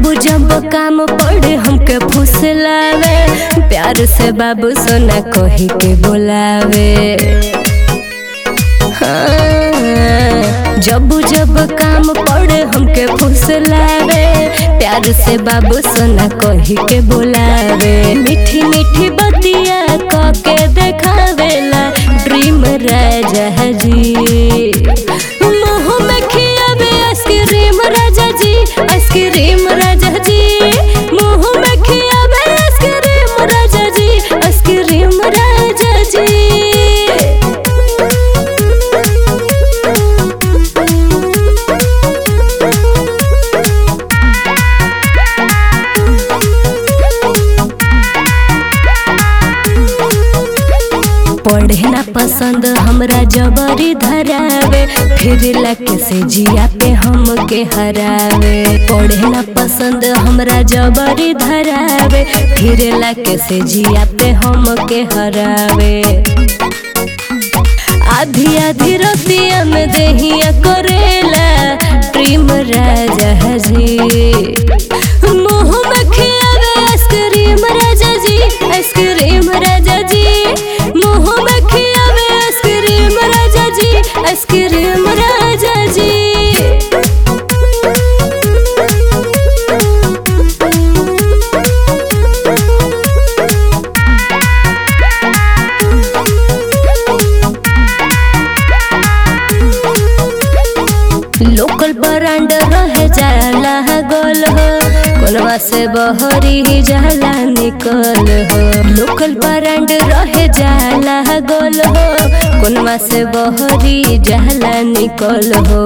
जब जब काम पड़े हमके फुसलावे प्यार से बाबू सोना कही के बोलावे हाँ, जब जब काम पड़े हमके फुसलावे प्यार से बाबू सोना कही के बोलावे मीठी मीठी बतिया कह के देखावेला ड्रीम राजा जी मुँह में खियावे आइसक्रीम राजा जी आइसक्रीम राजा जी मुँह में खियावे आइसक्रीम राजा जी आइसक्रीम राजा जी पढ़े ना पसंद हमरा जबरी धरावे फिर लके से जिया पे हम के हरावे पढ़े ना पसंद हमरा जबरी धरावे फिर लके से जिया पे हम के हरावे आधी आधी रतिया में देहिया करेला प्रेम राजा जी मुँह में खियावे आइसक्रीम राजा जी आइसक्रीम राजा जी मुँह में खियावे आइसक्रीम राजा जी आइसक्रीम राजा जी लोकल ब्रांड रहे जाला गोल हो कोलवा से बहरी जाला निकल हो लोकल ब्रांड रहे जाला गोल हो कोलवा से बहरी जाला निकल हो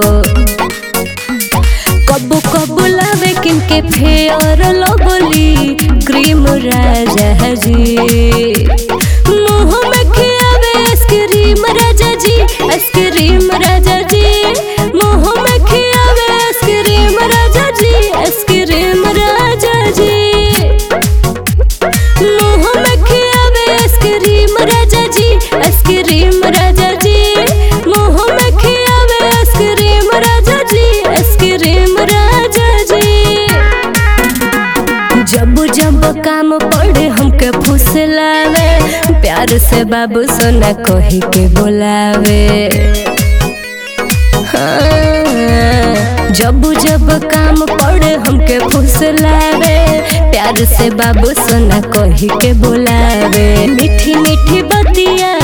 कबू कबू लावे किनके फेयर लगोली क्रीम राजा जी मुँह में खियावे आइसक्रीम राजा जी आइसक्रीम राजा जी मुँह में खियावे आइसक्रीम राजा जी आइसक्रीम राजा जी मुँह में खियावे आइसक्रीम राजा जी आइसक्रीम राजा जी मुँह में खियावे आइसक्रीम राजा जी आइसक्रीम राजा जी जब जब काम पड़े हमके फुसलावे प्यार से बाबू सोना कही के बोलावे हाँ, जब जब काम पड़े हमके फुसलावे प्यार से बाबू सोना कही के बोलावे मीठी मीठी बतिया